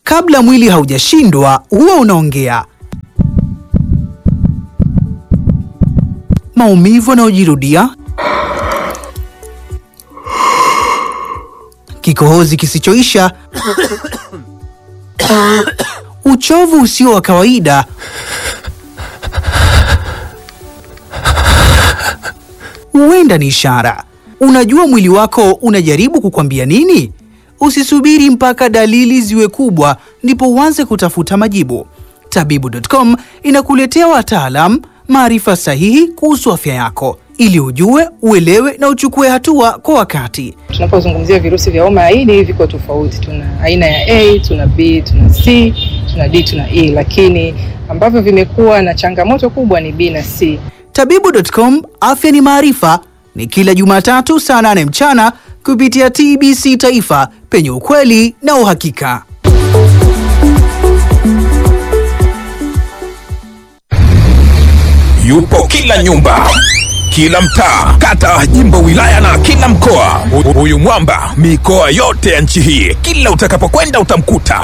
Kabla mwili haujashindwa huwa unaongea. Maumivu yanayojirudia, kikohozi kisichoisha, uchovu usio wa kawaida, huenda ni ishara. Unajua mwili wako unajaribu kukwambia nini? Usisubiri mpaka dalili ziwe kubwa ndipo uanze kutafuta majibu. Tabibu.com inakuletea wataalam, maarifa sahihi kuhusu afya yako ili ujue, uelewe na uchukue hatua kwa wakati. Tunapozungumzia virusi vya homa ya ini viko tofauti. Tuna aina ya A, tuna B, tuna C, tuna D, tuna E, lakini ambavyo vimekuwa na changamoto kubwa ni B na C. Tabibu.com, afya ni maarifa, ni kila Jumatatu saa nane mchana kupitia TBC Taifa, penye ukweli na uhakika. yupo kila nyumba kila mtaa kata jimbo wilaya na kila mkoa Hu- huyu mwamba mikoa yote ya nchi hii kila utakapokwenda utamkuta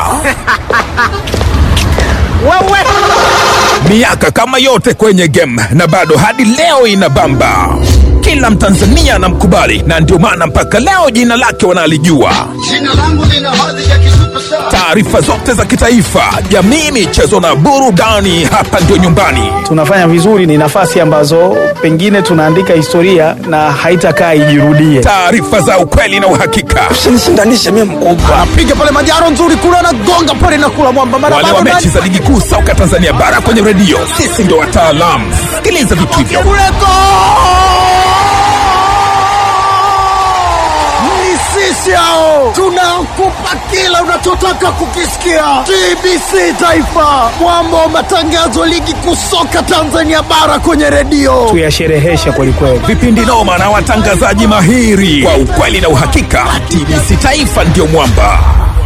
miaka kama yote kwenye game na bado hadi leo inabamba kila mtanzania anamkubali na ndio maana mpaka leo jina lake wanalijua Jina langu lina hadhi ya kisuperstar. taarifa zote za kitaifa jamii michezo na burudani hapa ndio nyumbani tunafanya vizuri, ni nafasi ambazo pengine tunaandika historia na haitakaa ijirudie. taarifa za ukweli na uhakika usinishindanishe mimi mkubwa piga pale majaro nzuri kule anagonga pale na kula mwamba mara wale wa bado mechi za ligi kuu soka tanzania bara kwenye redio sisi ndio wataalamu sikiliza vitu hivyo kule go! Ni sisi hao tunakupa kila unachotaka kukisikia. TBC Taifa, mwamba wa matangazo ligi kuu soka Tanzania bara kwenye redio. Tuyasherehesha kwelikweli. vipindi noma na watangazaji mahiri kwa ukweli na uhakika tbc taifa ndio mwamba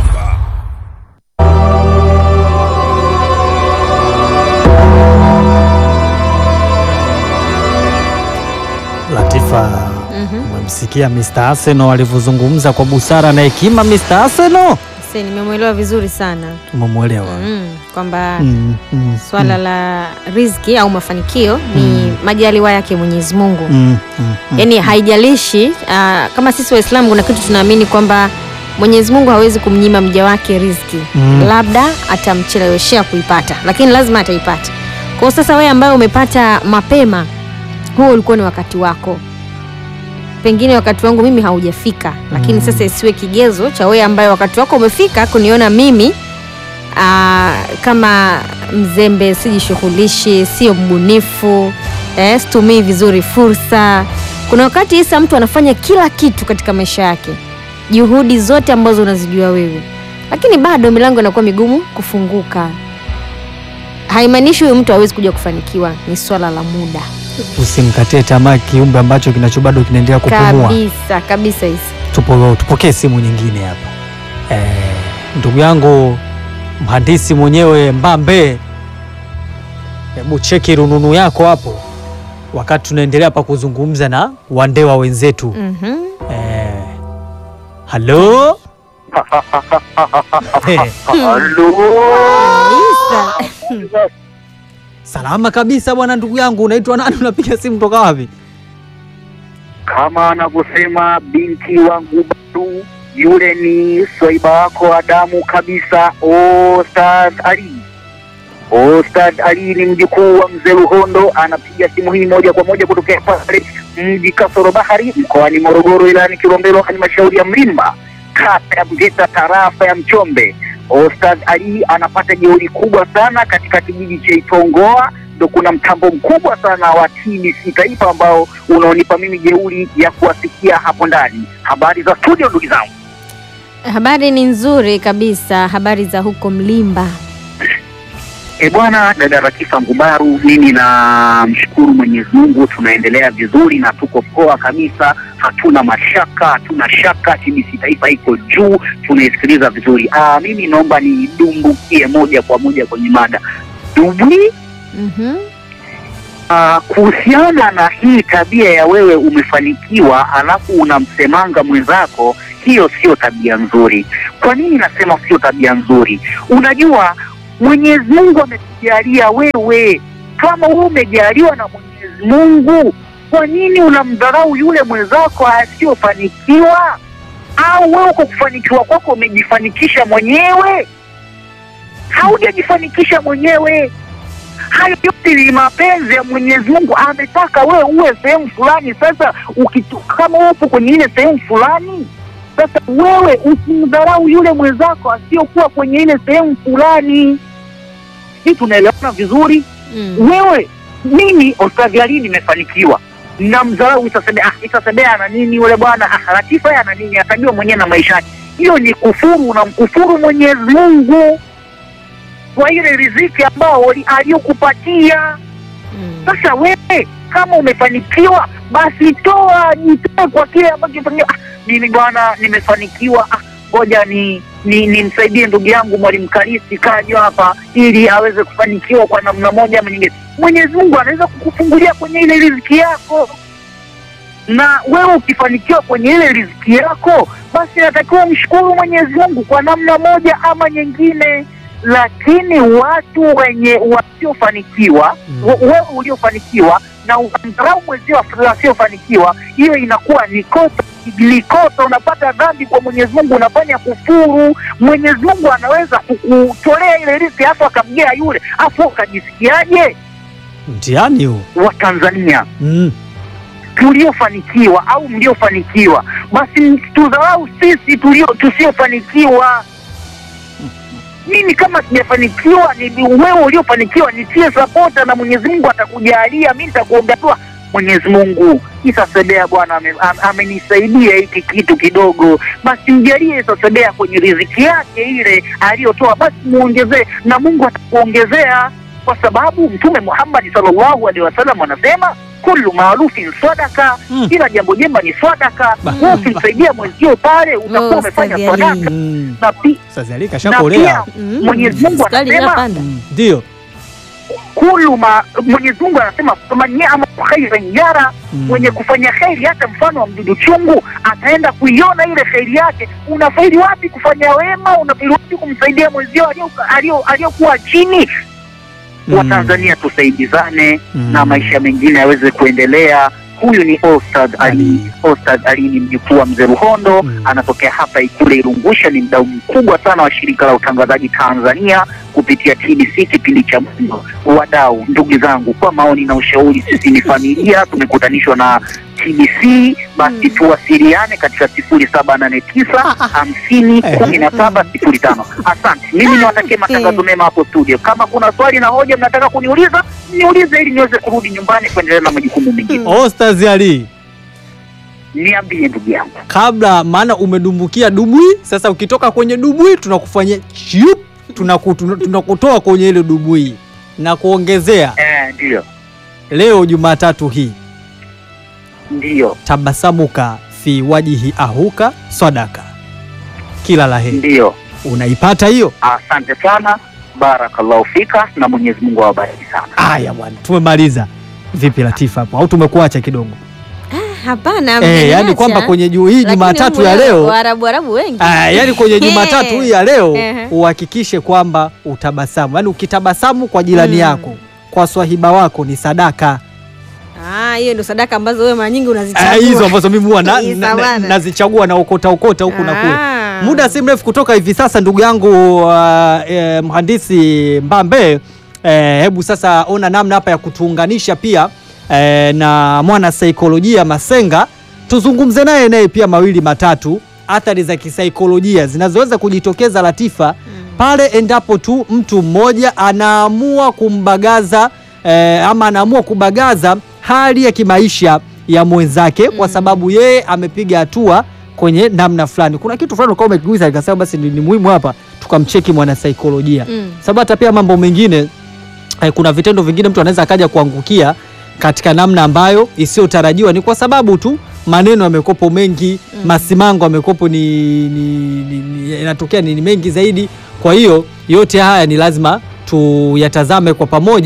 Latifa, umemsikia Mr. Arsenal alivyozungumza kwa busara na hekima. Mr. Arsenal Sasa nimemwelewa vizuri sana umemwelewa? mm, kwamba Mm, mm, swala la riziki au mafanikio ni majaliwa yake Mwenyezi Mungu mm, mm, mm. yaani haijalishi ah, kama sisi Waislamu kuna kitu tunaamini kwamba Mwenyezi Mungu hawezi kumnyima mja wake riziki Mm. labda atamcheleweshea kuipata lakini lazima ataipata kwa hiyo sasa wewe ambaye umepata mapema huo ulikuwa ni wakati wako pengine wakati wangu mimi haujafika lakini Mm. sasa isiwe kigezo cha wewe ambaye wakati wako umefika kuniona mimi aa, kama mzembe sijishughulishi sio mbunifu eh, situmii vizuri fursa kuna wakati isa mtu anafanya kila kitu katika maisha yake juhudi zote ambazo unazijua wewe lakini bado milango inakuwa migumu kufunguka haimaanishi huyu mtu hawezi kuja kufanikiwa ni swala la muda Usimkatie tamaa kiumbe ambacho kinacho bado kinaendelea kupumua. kabisa kabisa hisi Tupo, tupokee simu nyingine hapa. Eh, ndugu yangu mhandisi mwenyewe Mbambe, hebu cheki rununu yako hapo, wakati tunaendelea hapa kuzungumza na wandewa wenzetu. mm-hmm. Eh, halo Eh, kabisa salama kabisa bwana, ndugu yangu, unaitwa nani? Unapiga simu toka wapi? kama anavyosema binti wangu badu yule ni swaiba wako wa damu kabisa Ostad Ali Ostad Ali ni mjukuu wa mzee Luhondo anapiga simu hii moja kwa moja kutokea pale mji Kasoro Bahari mkoani Morogoro ilani Kilombero halmashauri ya Mlimba kata ya Mgeta tarafa ya Mchombe Ostad Ali anapata jeuri kubwa sana katika kijiji cha Itongoa ndo kuna mtambo mkubwa sana wa TBC Taifa ambao unaonipa mimi jeuri ya kuwasikia hapo ndani. Habari za studio, ndugu zangu. habari ni nzuri kabisa habari za huko mlimba E bwana, dada Ratifa Ngubaru, mimi na mshukuru Mwenyezi Mungu, tunaendelea vizuri na tuko poa kabisa, hatuna mashaka, hatuna shaka. TBC Taifa iko juu, tunaisikiliza vizuri. Aa, mimi naomba nidumbukie moja kwa moja kwenye mada dubwi mm-hmm. Ah, kuhusiana na hii tabia ya wewe umefanikiwa alafu unamsemanga mwenzako, hiyo sio tabia nzuri. Kwa nini nasema sio tabia nzuri? Unajua Mwenyezi Mungu amekujalia wewe, kama wewe umejaliwa na Mwenyezi Mungu, kwa nini unamdharau yule mwenzako asiyofanikiwa? Au wewe kwa kufanikiwa kwako umejifanikisha mwenyewe? Haujajifanikisha mwenyewe. Hayo yote ni mapenzi ya Mwenyezi Mungu. Ametaka wewe uwe sehemu fulani. Sasa ukitu, kama upo kwenye ile sehemu fulani, sasa wewe usimdharau yule mwenzako asiyokuwa kwenye ile sehemu fulani. Hii tunaelewana vizuri? Mm. Wewe mimi Ostadhi Ali nimefanikiwa namdharau Isasebea. Ah, Isasebea ana nini yule bwana? Ah, Latifa yeye ana nini? Atajua mwenyewe na maisha yake. Hiyo ni kufuru, unamkufuru Mwenyezi Mungu kwa ile riziki ambao ali- aliyokupatia. Mm. Sasa wewe kama umefanikiwa, basi toa, jitoe kwa kile ambacho umefanikiwa. Ah, mimi bwana nimefanikiwa, ah, ngoja ni ni nimsaidie ndugu yangu mwalimu Karisi kaja hapa ili aweze kufanikiwa kwa namna moja ama nyingine. Mwenyezi Mungu anaweza kukufungulia kwenye ile riziki yako, na wewe ukifanikiwa kwenye ile riziki yako, basi natakiwa mshukuru Mwenyezi Mungu kwa namna moja ama nyingine. Lakini watu wenye wasiofanikiwa Mm. we- wewe uliofanikiwa na unamdharau mwenzio wasiofanikiwa, hiyo inakuwa ni kosa ni kosa, unapata dhambi kwa Mwenyezi Mungu, unafanya kufuru. Mwenyezi Mungu anaweza kukutolea ile riziki afu akamgea yule, afu ukajisikiaje? Mtihani huu. Wa Tanzania Mm. tuliofanikiwa au mliofanikiwa, basi tudharau sisi tulio tusiofanikiwa. Mimi kama sijafanikiwa, ni wewe uliofanikiwa, nitie sapota na Mwenyezi Mungu atakujalia. Mimi nitakuombea dua, Mwenyezi Mungu Isasebea bwana ame- am- amenisaidia hiki kitu kidogo, basi mjalie Isasebea kwenye riziki yake ile aliyotoa, basi muongezee na Mungu atakuongezea, kwa sababu Mtume Muhammad sallallahu alaihi wasallam anasema kullu maarufin sadaka, Mm. kila jambo jema ni sadaka. Ba- Wewe ukimsaidia mwenzio pale utakuwa Oh, umefanya Ustadhi Ali. sadaka Mm. na pi- Sasa Ali na kashakolea. pia Mm. Mwenyezi Mungu Sukari anasema inapanda. Mm. Ndio. kulu ma Mwenyezi Mungu anasema faman ya'mal khairan yara, Mm. mwenye kufanya kheri hata mfano wa mdudu chungu ataenda kuiona ile kheri yake. Unafaidi wapi kufanya wema? Unafaidi wapi kumsaidia mwenzio alio- alio- aliyokuwa chini? Mm. Watanzania tusaidizane Mm. na maisha mengine yaweze kuendelea. Huyu ni Ostad Ali. Ali. Ostad Ali ni mjukuu wa mzee Ruhondo, Mm. anatokea hapa Ikule Irungusha. Ni mdau mkubwa sana wa shirika la utangazaji Tanzania kupitia TBC kipindi cha Mwendo. Wadau, ndugu zangu, kwa maoni na ushauri, sisi ni familia, tumekutanishwa na TBC, basi tuwasiliane katika sifuri saba nane tisa hamsini kumi na saba sifuri tano. Asante, mimi niwatakie matangazo mema hapo studio. Kama kuna swali na hoja mnataka kuniuliza, niulize ili niweze kurudi nyumbani kuendelea na majukumu mengine. Ostaz Ali, Niambie ndugu yangu. kabla maana umedumbukia dubwi, sasa ukitoka kwenye dubwi tunakufanyia chup, tunaku- tuna- tunakutoa kwenye ile dubwi na kuongezea Eh, ndio leo Jumatatu hii ndio tabasamuka fi wajihi ahuka sadaka, kila la heri. ndio. Unaipata hiyo? Asante sana, barakallahu fika, na Mwenyezi Mungu awabariki sana. Aya bwana, tumemaliza. Vipi Latifa hapo, au tumekuacha kidogo? Hapana, Eh, mjaniacha. yani kwamba kwenye juu hii Lakini Jumatatu humu ya leo Waarabu Arabu wengi. Ah, yani kwenye Jumatatu hii ya leo Ehe. uhakikishe kwamba utabasamu, yaani ukitabasamu kwa jirani Mm. yako, kwa swahiba wako ni sadaka. Ah, hiyo ndio sadaka ambazo wewe mara nyingi unazichagua. Ah, hizo ambazo mimi huwa na, Hii na, na, sawana. nazichagua na okota okota huku na kule. Ah. Muda si mrefu kutoka hivi sasa, ndugu yangu uh, eh, mhandisi Mbambe eh, hebu sasa ona namna hapa ya kutuunganisha pia eh, na mwana saikolojia Masenga, tuzungumze naye naye pia mawili matatu, athari za kisaikolojia zinazoweza kujitokeza Latifa pale endapo tu mtu mmoja anaamua kumbagaza eh, ama anaamua kubagaza hali ya kimaisha ya mwenzake kwa sababu yeye amepiga hatua kwenye namna fulani. Kuna kitu fulani ukawa umekigusa nikasema basi ni, ni muhimu hapa tukamcheki mwanasaikolojia Mm. sababu hata pia mambo mengine eh, kuna vitendo vingine mtu anaweza akaja kuangukia katika namna ambayo isiyotarajiwa, ni kwa sababu tu maneno yamekopo mengi Mm. masimango yamekopo ni, ni, ni, ni yanatokea ni, ni mengi zaidi. Kwa hiyo yote haya ni lazima tuyatazame kwa pamoja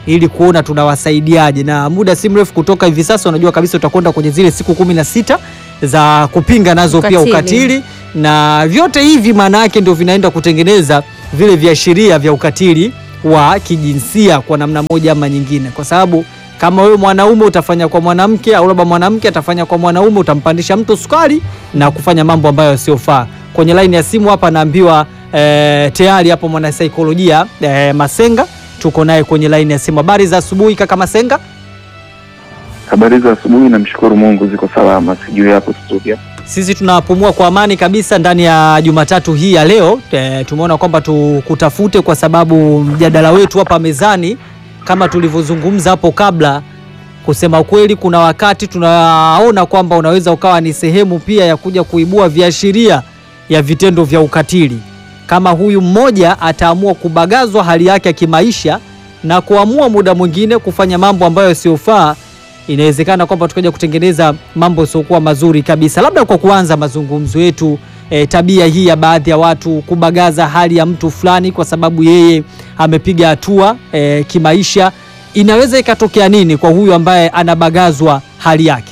ili kuona tunawasaidiaje, na muda si mrefu kutoka hivi sasa, unajua kabisa utakwenda kwenye zile siku kumi na sita za kupinga nazo pia Ukatili. ukatili, na vyote hivi maana yake ndio vinaenda kutengeneza vile viashiria vya ukatili wa kijinsia kwa namna moja ama nyingine, kwa sababu kama wewe mwanaume utafanya kwa mwanamke au labda mwanamke atafanya kwa mwanaume, utampandisha mtu sukari na kufanya mambo ambayo yasiyofaa. Kwenye laini ya simu hapa naambiwa eh, tayari hapo mwanasaikolojia eh, Masenga tuko naye kwenye laini ya simu. Habari za asubuhi kaka Masenga. Habari za asubuhi, namshukuru Mungu ziko salama, sijui hapo studio. Sisi tunapumua kwa amani kabisa ndani ya Jumatatu hii ya leo. E, tumeona kwamba tukutafute kwa sababu mjadala wetu hapa mezani kama tulivyozungumza hapo kabla, kusema ukweli, kuna wakati tunaona kwamba unaweza ukawa ni sehemu pia ya kuja kuibua viashiria ya vitendo vya ukatili. Kama huyu mmoja ataamua kubagazwa hali yake ya kimaisha na kuamua muda mwingine kufanya mambo ambayo yasiyofaa inawezekana kwamba tukaja kutengeneza mambo yasiokuwa mazuri kabisa. Labda kwa kuanza mazungumzo yetu, e, tabia hii ya baadhi ya watu kubagaza hali ya mtu fulani kwa sababu yeye amepiga hatua e, kimaisha, inaweza ikatokea nini kwa huyu ambaye anabagazwa hali yake?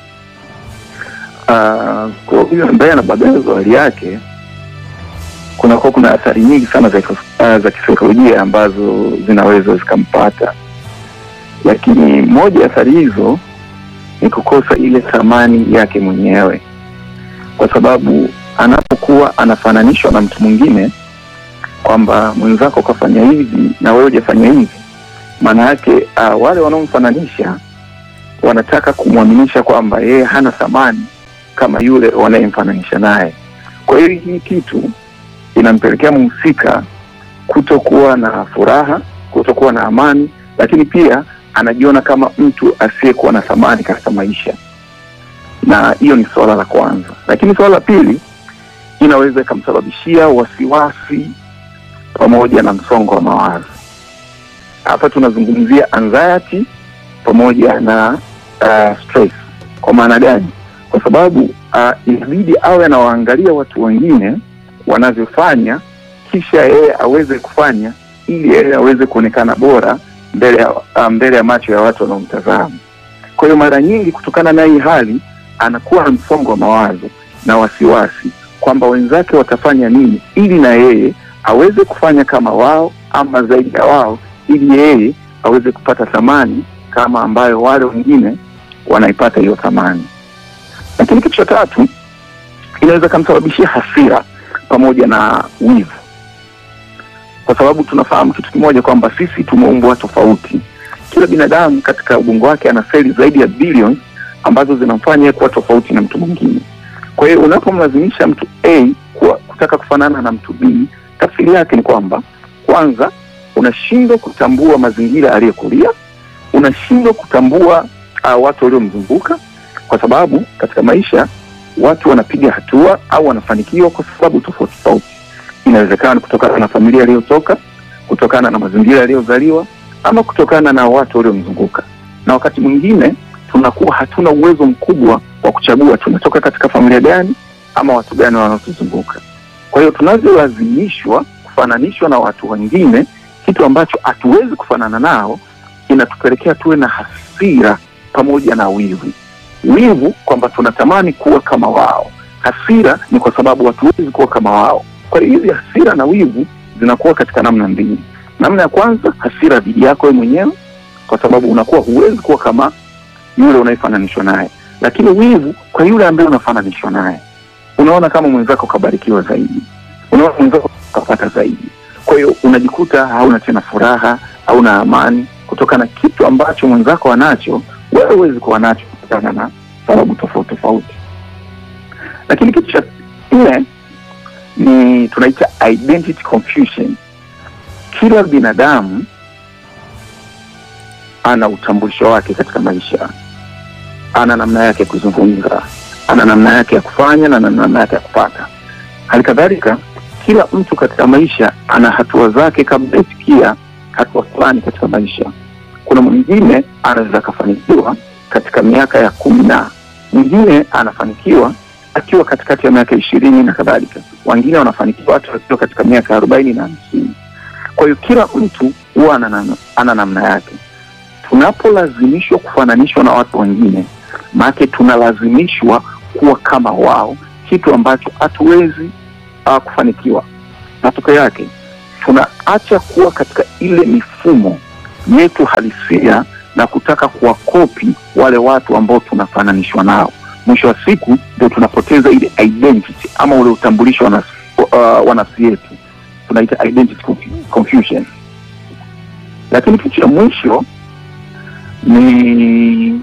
Ah, kwa huyo ambaye anabagazwa hali yake, kunakuwa kuna athari nyingi sana za, kis- ah, za kisaikolojia ambazo zinaweza zikampata, lakini moja ya athari hizo ni kukosa ile thamani yake mwenyewe, kwa sababu anapokuwa anafananishwa na mtu mwingine kwamba mwenzako kafanya hivi na wewe hujafanya hivi, maana yake uh, wale wanaomfananisha wanataka kumwaminisha kwamba yeye hana thamani kama yule wanayemfananisha naye. Kwa hiyo hii kitu inampelekea mhusika kutokuwa na furaha, kutokuwa na amani, lakini pia anajiona kama mtu asiyekuwa na thamani katika maisha, na hiyo ni suala la kwanza. Lakini suala la pili inaweza ikamsababishia wasiwasi pamoja na msongo wa mawazo. Hapa tunazungumzia anxiety pamoja na uh, stress. Kwa maana gani? Kwa sababu uh, inabidi awe anawaangalia watu wengine wanavyofanya, kisha yeye aweze kufanya ili yeye aweze kuonekana bora mbele ya, uh, mbele ya macho ya watu wanaomtazama. Kwa hiyo mara nyingi kutokana na hii hali anakuwa na msongo wa mawazo na wasiwasi kwamba wenzake watafanya nini ili na yeye aweze kufanya kama wao ama zaidi ya wao, ili yeye aweze kupata thamani kama ambayo wale wengine wanaipata hiyo thamani. Lakini kitu cha tatu inaweza kamsababishia hasira pamoja na wivu, kwa sababu tunafahamu kitu kimoja kwamba sisi tumeumbwa tofauti. Kila binadamu katika ubongo wake ana seli zaidi ya bilioni ambazo zinamfanya yeye kuwa tofauti na mtu mwingine. Kwa hiyo unapomlazimisha mtu A kuwa, kutaka kufanana na mtu B, tafsiri yake ni kwamba kwanza unashindwa kutambua mazingira aliyokulia, unashindwa kutambua uh, watu waliomzunguka, kwa sababu katika maisha watu wanapiga hatua au wanafanikiwa kwa sababu tofauti tofauti. Inawezekana ni kutokana na familia aliyotoka, kutokana na mazingira aliyozaliwa, ama kutokana na watu waliomzunguka, na wakati mwingine tunakuwa hatuna uwezo mkubwa wa kuchagua tunatoka katika familia gani ama watu gani wanaotuzunguka. Kwa hiyo tunavyolazimishwa kufananishwa na watu wengine, kitu ambacho hatuwezi kufanana nao, inatupelekea tuwe na hasira pamoja na wivu. Wivu kwamba tunatamani kuwa kama wao, hasira ni kwa sababu hatuwezi kuwa kama wao. Kwa hiyo hizi hasira na wivu zinakuwa katika namna mbili. Namna ya kwanza, hasira dhidi yako wewe mwenyewe, kwa sababu unakuwa huwezi kuwa kama yule unayefananishwa naye, lakini wivu kwa yule ambaye unafananishwa naye. Unaona kama mwenzako kabarikiwa zaidi, unaona mwenzako kapata zaidi, kwa hiyo unajikuta hauna tena furaha, hauna amani kutokana na kitu ambacho mwenzako anacho, wewe huwezi kuwa nacho kutokana na sababu tofauti tofauti. Lakini kitu cha nne ni tunaita identity confusion. Kila binadamu ana utambulisho wake katika maisha, ana namna yake ya kuzungumza, ana namna yake ya kufanya na ana namna yake ya kupata. Hali kadhalika kila mtu katika maisha ana hatua zake kabla ifikia hatua fulani katika maisha. Kuna mwingine anaweza akafanikiwa katika miaka ya kumi na mwingine anafanikiwa akiwa katikati ya miaka ishirini na kadhalika, wengine wanafanikiwa hata wakiwa katika miaka arobaini na hamsini. Kwa hiyo kila mtu huwa ana, ana namna yake tunapolazimishwa kufananishwa na watu wengine, maanake tunalazimishwa kuwa kama wao, kitu ambacho hatuwezi uh, kufanikiwa. Matokeo yake tunaacha kuwa katika ile mifumo yetu halisia na kutaka kuwakopi wale watu ambao tunafananishwa nao. Mwisho wa siku ndio tunapoteza ile identity ama ule utambulisho wa nafsi- uh, wa nafsi yetu, tunaita identity confu- confusion. Lakini kitu cha mwisho ni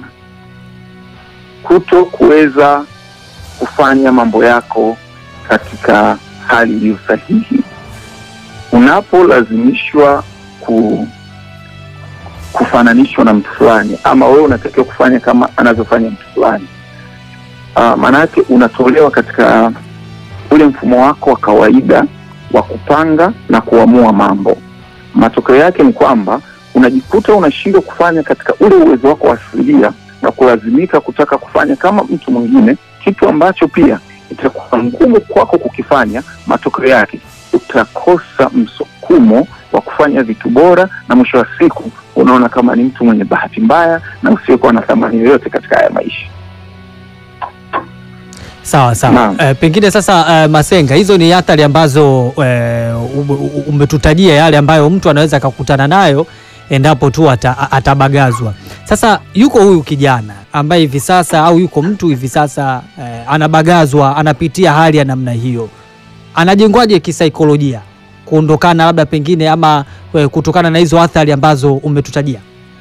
kuto kuweza kufanya mambo yako katika hali iliyo sahihi. Unapolazimishwa ku kufananishwa na mtu fulani ama wewe unatakiwa kufanya kama anavyofanya mtu fulani, uh, maanake unatolewa katika ule mfumo wako wa kawaida wa kupanga na kuamua mambo. Matokeo yake ni kwamba unajikuta unashindwa kufanya katika ule uwezo wako wa asilia na kulazimika kutaka kufanya kama mtu mwingine, kitu ambacho pia itakuwa ngumu kwako kukifanya. Matokeo yake utakosa msukumo wa kufanya vitu bora, na mwisho wa siku unaona kama ni mtu mwenye bahati mbaya na usiokuwa na thamani yoyote katika haya maisha. Sawa sawa. Naam. E, pengine sasa e, Masenga, hizo ni athari ambazo e, umetutajia yale ambayo mtu anaweza akakutana nayo endapo tu ata, a- atabagazwa. Sasa yuko huyu kijana ambaye hivi sasa au yuko mtu hivi sasa e, anabagazwa, anapitia hali ya namna hiyo, anajengwaje kisaikolojia kuondokana labda pengine ama e, kutokana na hizo athari ambazo umetutajia?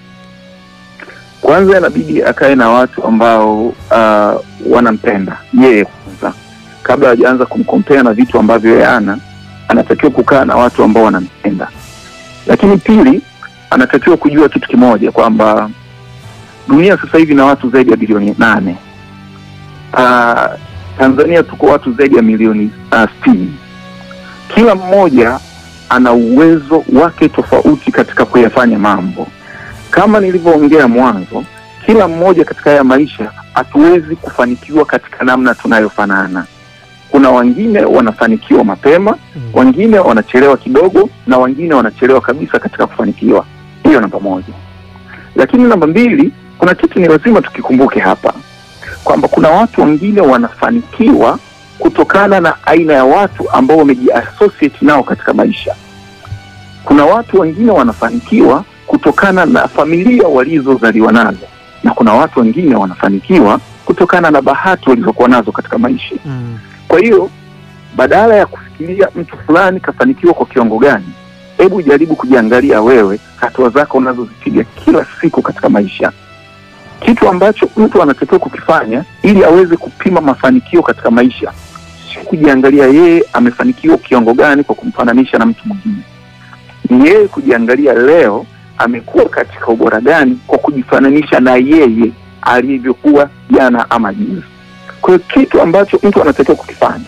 Kwanza inabidi akae na watu ambao uh, wanampenda yeye kwanza, kabla hajaanza kumkompea na vitu ambavyo yeye ana, anatakiwa kukaa na watu ambao wanampenda. Lakini pili, anatakiwa kujua kitu kimoja kwamba dunia sasa hivi na watu zaidi ya bilioni nane. Uh, Tanzania tuko watu zaidi ya milioni uh, sitini. Kila mmoja ana uwezo wake tofauti katika kuyafanya mambo kama nilivyoongea mwanzo, kila mmoja katika haya maisha hatuwezi kufanikiwa katika namna tunayofanana. Kuna wengine wanafanikiwa mapema, wengine wanachelewa kidogo, na wengine wanachelewa kabisa katika kufanikiwa. Hiyo namba moja. Lakini namba mbili, kuna kitu ni lazima tukikumbuke hapa kwamba kuna watu wengine wanafanikiwa kutokana na aina ya watu ambao wamejiassociate nao katika maisha. Kuna watu wengine wanafanikiwa kutokana na familia walizozaliwa nazo, na kuna watu wengine wanafanikiwa kutokana na bahati walizokuwa nazo katika maisha. Kwa hiyo badala ya kufikiria mtu fulani kafanikiwa kwa kiwango gani, hebu jaribu kujiangalia wewe, hatua zako unazozipiga kila siku katika maisha. Kitu ambacho mtu anatakiwa kukifanya ili aweze kupima mafanikio katika maisha, sio kujiangalia yeye amefanikiwa kiwango gani kwa kumfananisha na mtu mwingine, ni yeye kujiangalia leo amekuwa katika ubora gani kwa kujifananisha na yeye alivyokuwa jana ama juzi. Kwa hiyo kitu ambacho mtu anatakiwa kukifanya,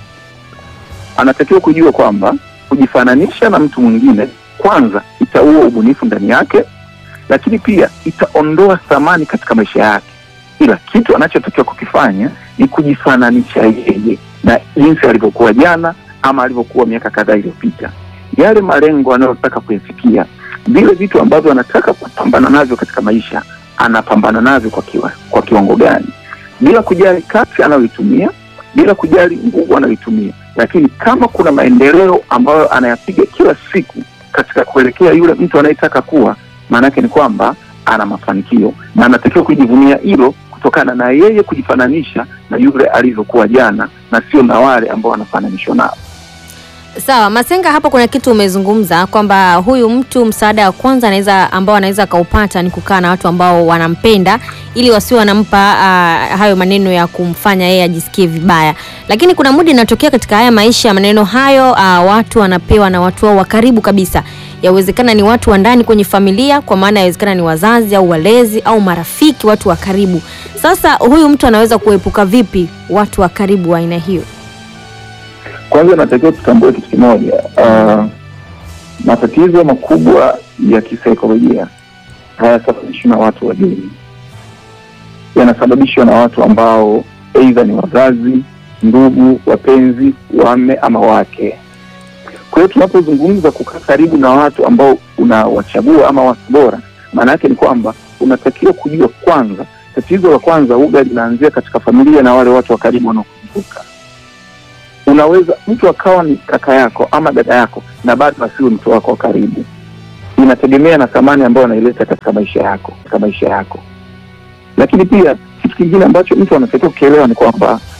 anatakiwa kujua kwamba kujifananisha na mtu mwingine, kwanza itaua ubunifu ndani yake, lakini pia itaondoa thamani katika maisha yake. Ila kitu anachotakiwa kukifanya ni kujifananisha yeye na jinsi alivyokuwa jana ama alivyokuwa miaka kadhaa iliyopita, yale malengo anayotaka kuyafikia vile vitu ambavyo anataka kupambana navyo katika maisha anapambana navyo kwa, kiwa, kwa kiwango gani, bila kujali kasi anayoitumia, bila kujali nguvu anayoitumia, lakini kama kuna maendeleo ambayo anayapiga kila siku katika kuelekea yule mtu anayetaka kuwa, maanake ni kwamba ana mafanikio na anatakiwa kujivunia hilo kutokana na yeye kujifananisha na yule alivyokuwa jana na sio na wale ambao anafananishwa nao. Sawa, Masenga, hapo kuna kitu umezungumza kwamba huyu mtu msaada wa kwanza anaweza ambao anaweza akaupata ni kukaa na watu ambao wanampenda ili wasiwe wanampa uh, hayo maneno ya kumfanya yeye ajisikie vibaya. Lakini kuna muda inatokea katika haya maisha maneno hayo uh, watu wanapewa na watu wao wa karibu kabisa. Yawezekana ni watu wa ndani kwenye familia, kwa maana yawezekana ni wazazi au walezi au marafiki, watu wa karibu. Sasa huyu mtu anaweza kuepuka vipi watu wa karibu wa aina hiyo? Kwanza natakiwa tutambue kitu kimoja. Uh, matatizo makubwa ya kisaikolojia hayasababishwi na watu wa dini, yanasababishwa na watu ambao aidha ni wazazi, ndugu, wapenzi, wame ama wake. Kwa hiyo tunapozungumza kukaa karibu na watu ambao unawachagua ama watu bora, Maana yake ni kwamba unatakiwa kujua kwanza, tatizo la kwanza uga linaanzia katika familia na wale watu wa karibu wanaokuzunguka. Unaweza mtu akawa ni kaka yako ama dada yako na bado asiwe mtu wako wa karibu. Inategemea na thamani ambayo anaileta katika maisha yako, katika maisha yako. Lakini pia kitu kingine ambacho mtu anatakiwa kukielewa ni kwamba